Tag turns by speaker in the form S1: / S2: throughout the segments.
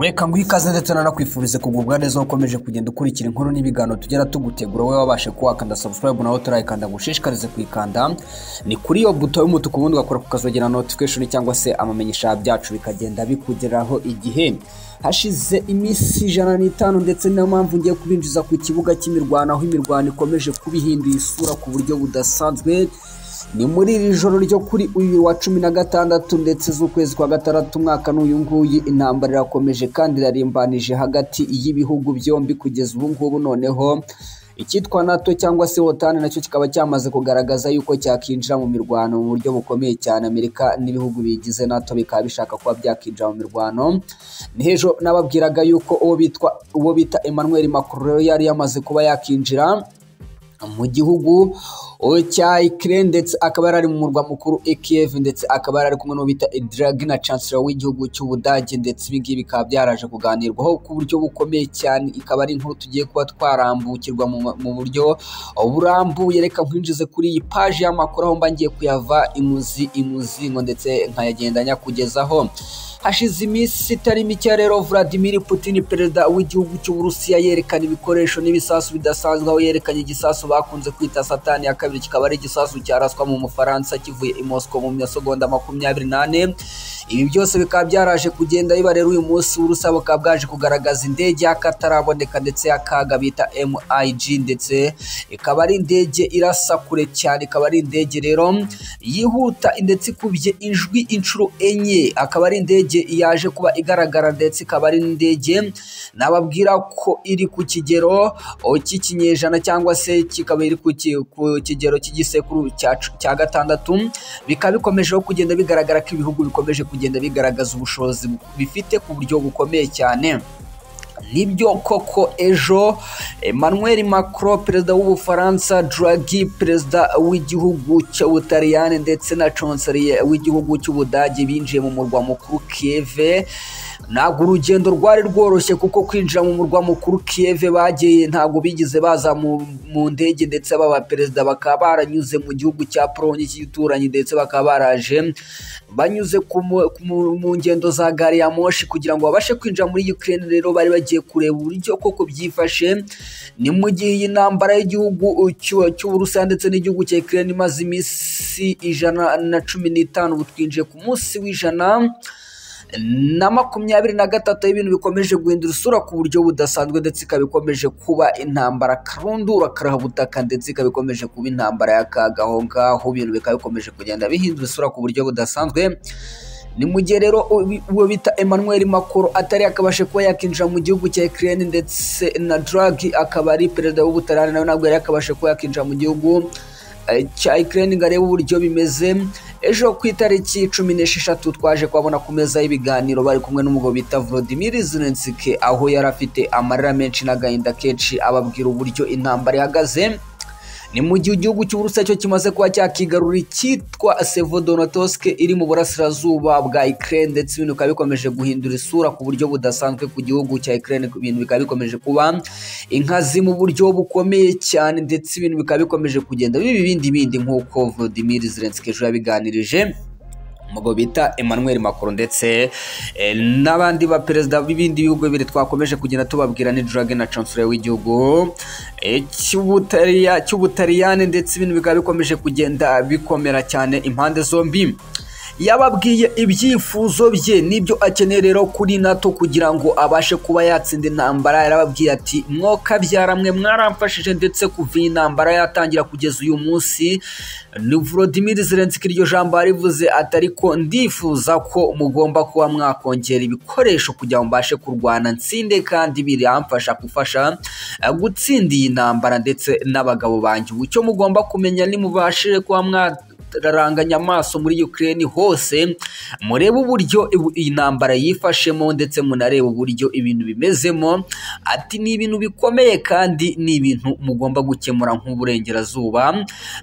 S1: reka nguhe ikaze ndetse nanakwifurize kugubwa neza ukomeje kugenda ukurikira inkuru n'ibiganiro tugera tugutegura wowe wabashe kuwakanda subscribe nawe turayikanda gushishikarize kuyikanda ni kuri iyo buto y'umutuku ubundi ugakora kukazogera notification cyangwa se amamenyesha byacu bikagenda bikugeraho igihe hashize iminsi ijana n'itanu ndetse niyo mpamvu ngiye kubinjiza ku kibuga cy'imirwano aho imirwano ikomeje kubihindura isura ku buryo budasanzwe ni muri iri joro ryo kuri uyu wa cumi na gatandatu ndetse z'ukwezi kwa gatandatu umwaka n'uyu nguyu intambara irakomeje kandi irarimbanije hagati y'ibihugu byombi kugeza ubu ngubu noneho icyitwa nato cyangwa se wotani nacyo kikaba cyamaze kugaragaza yuko cyakinjira mu mirwano mu buryo bukomeye cyane amerika n'ibihugu bigize nato bikaba bishaka kuba byakinjira mu mirwano ntejo nababwiraga yuko uwo bitwa uwo bita emmanuel macron rero yari yamaze kuba yakinjira mu gihugu cya ikirere ndetse akaba yari ari mu murwa mukuru ekf ndetse akaba yari ari kumwe n'uwo bita idragi na chancellor w'igihugu cy'ubudage ndetse ibi ngibi bikaba byaraje kuganirwaho ku buryo bukomeye cyane ikaba ari inkuru tugiye kuba twarambukirwa mu buryo burambuye reka nkwinjize kuri iyi paji y'amakuru aho mba ngiye kuyava imuzi imuzingo ndetse nkayagendanya kugezaho hashize iminsi itari mike rero vladimir putin perezida w'igihugu cy'uburusiya yerekana ibikoresho n'ibisasu bidasanzwe aho yerekanye igisasu bakunze kwita satani ya kabiri kikaba ari igisasu cyaraswa mu mufaransa kivuye i mosco mu masegonda makumyabiri n'ane ibi byose bikaba byaraje kugenda biba rero uyu munsi w'urusa bukaba bwaje kugaragaza indege y'akataraboneka ndetse y'akaga bita mig ndetse ikaba ari indege irasa kure cyane ikaba ari indege rero yihuta ndetse ikubye ijwi inshuro enye akaba ari indege indege yaje kuba igaragara ndetse ikaba ari n'indege nababwira ko iri ku kigero cy'ikinyejana cyangwa se kikaba iri ku kigero cy'igisekuru cya gatandatu bikaba bikomejeho kugenda bigaragara ko ibihugu bikomeje kugenda bigaragaza ubushobozi bifite ku buryo bukomeye cyane nibyo koko ejo emmanuel macron perezida w'ubufaransa dragi perezida w'igihugu cy'ubutaliyani ndetse na chancelier w'igihugu cy'ubudage binjiye mu murwa mukuru kieve ntabwo urugendo rwari rworoshye kuko kwinjira mu murwa mukuru kieve bagiye ntabwo bigize baza mu ndege ndetse baba perezida bakaba baranyuze mu gihugu cya polonye cy'igituranyi ndetse bakaba baraje banyuze mu ngendo za gari ya moshi kugira ngo babashe kwinjira muri ukraine rero bari bagiye kureba uburyo koko byifashe ni mu gihe iyi ntambara y'igihugu cy'uburusiya ndetse n'igihugu cya ikirere imaze iminsi ijana na cumi n'itanu ubu twinjiye ku munsi w'ijana na makumyabiri na gatatu y'ibintu bikomeje guhindura isura ku buryo budasanzwe ndetse ikaba ikomeje kuba intambara karundura karahabutaka ndetse ikaba ikomeje kuba intambara y'akaga aho ngaho ibintu bikaba bikomeje kugenda bihindura isura ku buryo budasanzwe ni mu gihe rero uwo bita emmanuel makuru atari akabashe kuba yakinjira mu gihugu cya ikirere ndetse na dragi akaba ari perezida w'ubutarani nawe ntabwo yari akabashe kuba yakinjira mu gihugu cya ikirere ngo arebe uburyo bimeze ejo ku itariki cumi n'esheshatu twaje kubabona ku meza y'ibiganiro bari kumwe n'umugabo bita volodimir zelensike aho yari afite amarira menshi n'agahinda kenshi ababwira uburyo intambara ihagaze ni mu gihe igihugu cy'uburusiya cyo kimaze kuba cyakigarura icyitwa sevodonatoske iri mu burasirazuba bwa ikirere ndetse ibintu bikaba bikomeje guhindura isura ku buryo budasanzwe ku gihugu cya ikirere ibintu bikaba bikomeje kuba inkazi mu buryo bukomeye cyane ndetse ibintu bikaba bikomeje kugenda biba ibindi bindi nk'uko volodimir zelensky ejo yabiganirije umugabo bita emmanuel macron ndetse n'abandi baperezida b'ibindi bihugu bibiri twakomeje kugenda tubabwira ni drage na chancellor w'igihugu cy'ubutaliyani ndetse ibintu bikaba bikomeje kugenda bikomera cyane impande zombi yababwiye ibyifuzo bye n'ibyo akeneye rero kuri nato kugira ngo abashe kuba yatsinda intambara yarababwiye ati mwokabyara mwe mwaramfashije ndetse kuva iyi ntambara yatangira kugeza uyu munsi ni volodimir zelensky iryo jambo yarivuze atari ko ndifuza ko mugomba kuba mwakongera ibikoresho kugira ngo mbashe kurwana nsinde kandi biramfasha gufasha gutsinda iyi ntambara ndetse n'abagabo banjye ubu cyo mugomba kumenya nimubashije kuba mwa raranganya amaso muri Ukraine hose murebe uburyo iyi ntambara yifashemo ndetse munarebe uburyo ibintu bimezemo ati ni ibintu bikomeye kandi ni ibintu mugomba gukemura nk'uburengerazuba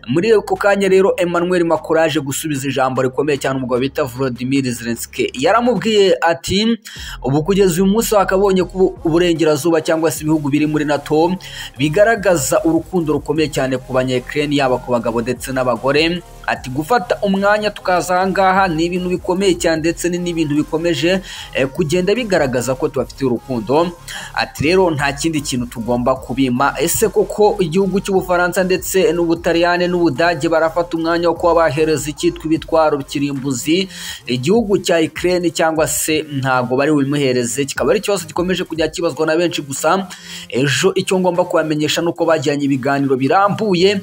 S1: muri ako kanya rero Emmanuel Macron aje gusubiza ijambo rikomeye cyane umugabo bita Volodymyr Zelensky yaramubwiye ati ubu kugeza uyu munsi wakabonye ko uburengerazuba cyangwa se ibihugu biri muri NATO bigaragaza urukundo rukomeye cyane ku banya Ukraine yaba ku bagabo ndetse n'abagore ati ati gufata umwanya tukaza ahangaha ni ibintu bikomeye cyane ndetse ni n'ibintu bikomeje eh, kugenda bigaragaza ko tubafitiye urukundo ati rero nta kindi kintu tugomba kubima ese koko igihugu cy'ubufaransa ndetse n'ubutaliyani n'ubudage barafata umwanya wo kuba bahereza icyitwa ibitwaro kirimbuzi igihugu cya ikirere cyangwa se ntabwo bari bubimuhereze kikaba ari ikibazo gikomeje kujya kibazwa na benshi gusa ejo icyo ngomba kubamenyesha ni uko bagiranye ibiganiro birambuye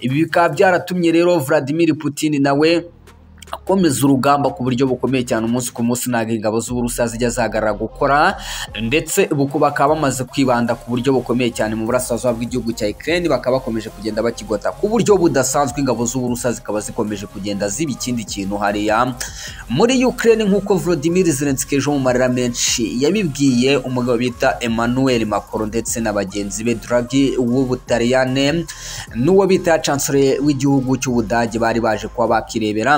S1: ibi bikaba byaratumye rero Vladimir Putin nawe akomeza urugamba ku buryo bukomeye cyane umunsi ku munsi ntabwo ingabo z'uburusiya zijya zihagarara gukora ndetse ubu bakaba bamaze kwibanda ku buryo bukomeye cyane mu burasirazuba bw'igihugu cya ikirere bakaba bakomeje kugenda bakigota ku buryo budasanzwe ingabo z'uburusiya zikaba zikomeje kugenda ziba ikindi kintu hariya muri ukirere nk'uko Volodymyr Zelensky ejo mu marira menshi yabibwiye umugabo bita Emmanuel Macron ndetse na bagenzi be Draghi w'ubutaliyane n'uwo bita chancellor w'igihugu cy'ubudage bari baje kuba bakirebera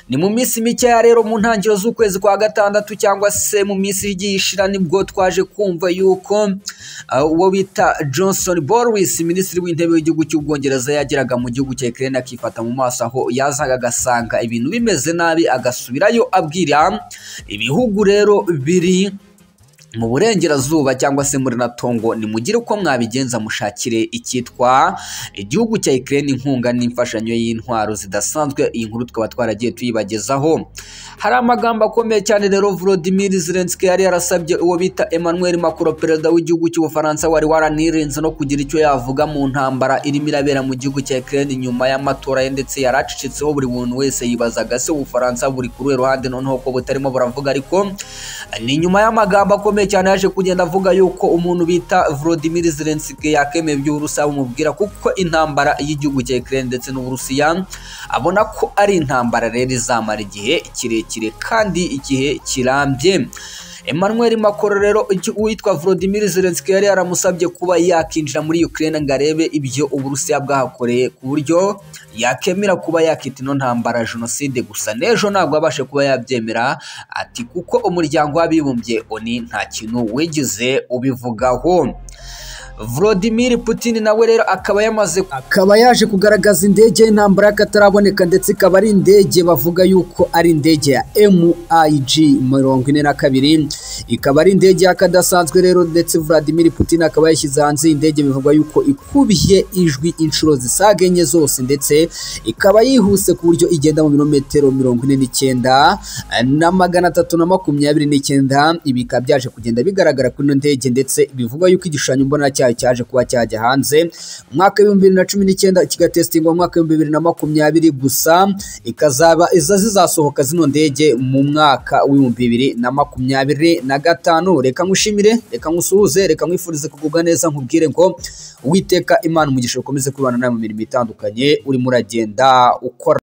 S1: ni mu minsi mikeya rero mu ntangiriro z'ukwezi kwa gatandatu cyangwa se mu minsi igiye ishira nibwo twaje kumva yuko uwo bita johnson Boris minisitiri w'intebe w'igihugu cy'ubwongereza yageraga mu gihugu cya ikirere akifata mu maso aho yazaga agasanga ibintu bimeze nabi agasubirayo abwira ibihugu rero biri mu burengerazuba cyangwa se muri natongo nimugire uko mwabigenza mushakire icyitwa igihugu cya ikirere inkunga n'imfashanyo y'intwaro zidasanzwe iyi nkuru tukaba twaragiye tuyibagezaho hari amagambo akomeye cyane rero Volodymyr Zelensky yari yarasabye uwo bita Emmanuel Macron perezida w'igihugu cy'ubufaransa wari waranirinze no kugira icyo yavuga mu ntambara irimo irabera mu gihugu cya ikirere nyuma y'amatora ye ndetse yaracicitseho buri muntu wese yibazaga se ubufaransa buri kuri uruhe ruhande noneho ko butarimo buravuga ariko ni nyuma y'amagambo akomeye cyane yaje kugenda avuga yuko umuntu bita Volodymyr Zelensky yakemeye iby'Uburusiya bumubwira kuko intambara y'igihugu cya Ukraine ndetse n'Uburusiya abona ko ari intambara rero izamara igihe kirekire kandi igihe kirambye Emmanuel Macron rero uwitwa Volodymyr Zelensky yari yaramusabye kuba yakinjira muri Ukraine ngo arebe ibyo Uburusiya bwahakoreye ku buryo yakemera kuba yakita ino ntambara jenoside gusa n'ejo ntabwo abashe kuba yabyemera ati kuko umuryango w'abibumbye oni nta kintu wigize ubivugaho Vladimir Putin nawe rero akaba yamaze akaba yaje kugaragaza indege y'intambara y'akataraboneka ndetse ikaba ari indege bavuga yuko ari indege ya MiG mirongo ine na kabiri ikaba ari indege y'akadasanzwe rero ndetse Vladimir Putin akaba yashyize hanze indege bivugwa yuko ikubiye ijwi inshuro zisaga enye zose ndetse ikaba yihuse ku buryo igenda mu birometero mirongo ine n'icyenda na magana atatu na makumyabiri n'icyenda ibi bikaba byaje kugenda bigaragara kuri ino ndege ndetse bivugwa yuko igishushanyo mbonera cyayo cyaje kuba cyajya hanze umwaka w'ibihumbi bibiri na cumi n'icyenda kigatesitingwa mu mwaka w'ibihumbi bibiri na makumyabiri gusa ikazaba iza zizasohoka zino ndege mu mwaka w'ibihumbi bibiri na makumyabiri na gatanu reka nkushimire reka nkusuhuze reka nkwifurize kugubwa neza nkubwire ngo witeka imana umugisha ukomeze kubana nawe mu mirimo itandukanye urimo uragenda ukora